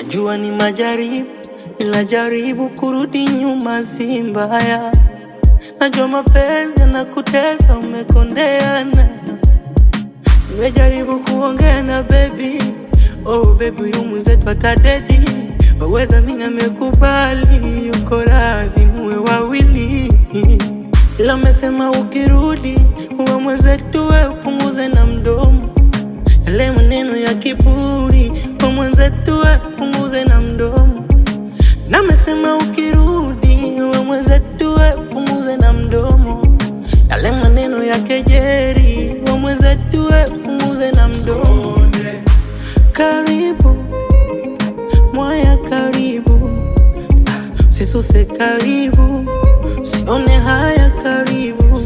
Najua ni majaribu, ila jaribu kurudi nyuma si mbaya. Najua mapenzi yanakutesa, umekondeana. Nimejaribu kuongea na baby, oh baby, huyu mwenzetu atadedi. Waweza mimi namekubali, yuko radhi muwe wawili, ila amesema ukirudi uwe mwenzetu, we upunguze na mdomo yale maneno ya kiburi, we mwenzetu, we upunguze na mdomo na amesema ukirudi uwe mwenzetu, we upunguze na mdomo yale maneno ya kejeri, we mwenzetu, we upunguze na mdomo. Karibu mwaya, karibu sisuse, karibu sione haya, karibu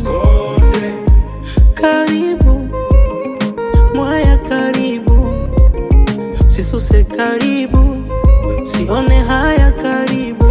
karibu mwaya, karibu sisuse, karibu sione haya, karibu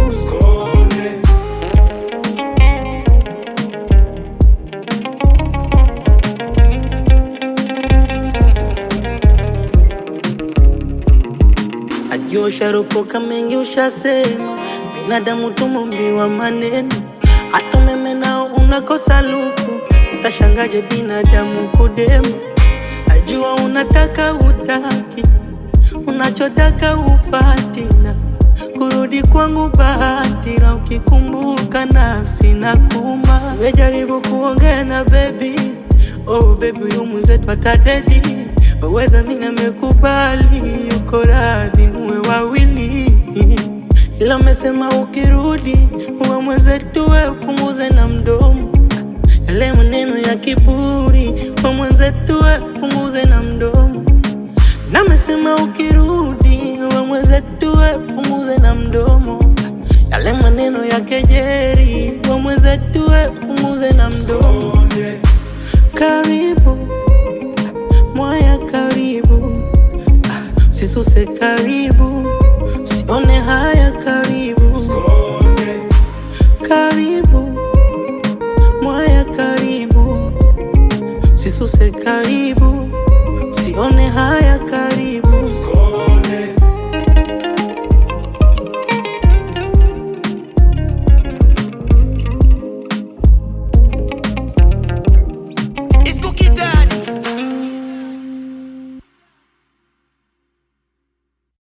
Najua usharopoka mengi ushasema, binadamu tumumbiwa maneno, hata umeme nao unakosa luku, utashangaje binadamu kudema. Najua unataka utaki, unachotaka upati, na kurudi kwangu bahati, na ukikumbuka nafsi na kuma. Nimejaribu kuongea na baby, oh baby, huyu mwenzetu atadedi waweza mimi namekubali, yuko radhi muwe wawili, ila amesema ukirudi uwe mwenzetu, we upunguze na mdomo yale maneno ya kiburi, we mwenzetu, we upunguze na mdomo na amesema ukirudi uwe mwenzetu, we upunguze na mdomo yale maneno ya keje